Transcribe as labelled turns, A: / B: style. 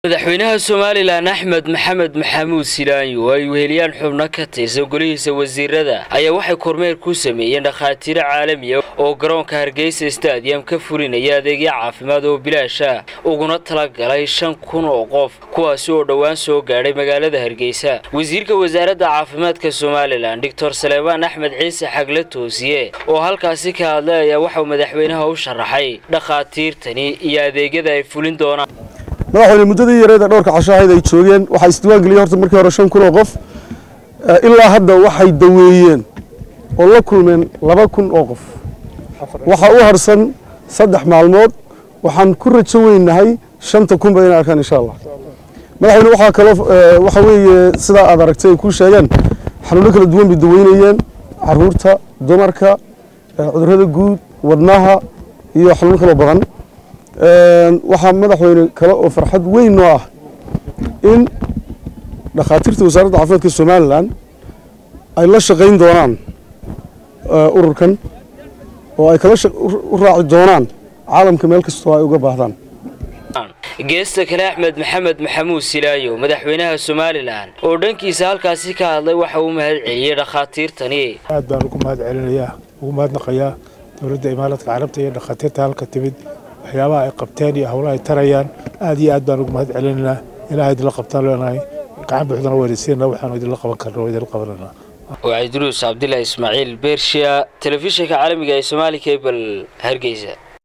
A: madaxweynaha somalilan axmed maxamed maxamuud silaanyo oo ay weheliyaan xubno ka tirsan golihiisa wasiirada ayaa waxay kormeer ku sameeyeen dhakhaatiiro caalamiya oo garoonka hargeysa stadium ka fulinaya adeegyo caafimaad oo bilaasha uguna talagalay shan kun oo qof kuwaasi oo dhowaan soo gaadhay magaalada hargeysa wasiirka wasaaradda caafimaadka somalilan doctor saleebaan axmed ciise xagle toosiye oo halkaasi ka hadlay ayaa waxauu madaxweynaha u sharaxay dhakhaatiirtani iyo adeegyada ay fulin doonaan
B: madaxweyne muddadii yareed ee dhowrka casho ahayd ay joogeen waxaa isdiiwaan geliyey horta markii hore shan kun oo qof ilaa hadda waxay daweeyeen oo la kulmeen laba kun oo qof waxaa u harsan saddex maalmood waxaan ku rajo weynahay shanta kunba inay arkaan insha allah madaxweyne waxaa kaloo waxa weeye sidaa aad aragtay ay kuu sheegeen xanuuno kala duwan bay daweynayeen caruurta dumarka cudurrada guud wadnaha iyo xanuuno kaloo badan waxaa madaxweyne kale oo farxad weyn noo ah in dhakhaatiirta wasaaradda caafimaadka somalilan ay la shaqayn doonaan ururkan oo ay kala u raaci doonaan caalamka meel kastoo ay uga baahdaan
A: geesta kale axmed maxamed maxamuud silaayo madaxweynaha somalilan oo dhankiisa halkaasi ka hadlay waxa uu mahad celiyey dhakhaatiirtani
C: aad baan ugu mahad celinayaa ugu mahadnaqayaa dowladda imaaradka carabta iyo dhakhaatiirta halka timid waxyaabaha ay qabteen iyo howlaha ay tarayaan aad iyo aad baan ugu mahad celinaynaa ilahay idinla qabtaan leenahay gacan buuxdana weynaysiina waxaanu idinla qaban karna waa idinla qabananaa
A: waa idruus cabdillah ismaaciil beershiya telefishinka caalamiga ee somaali cable hargeysa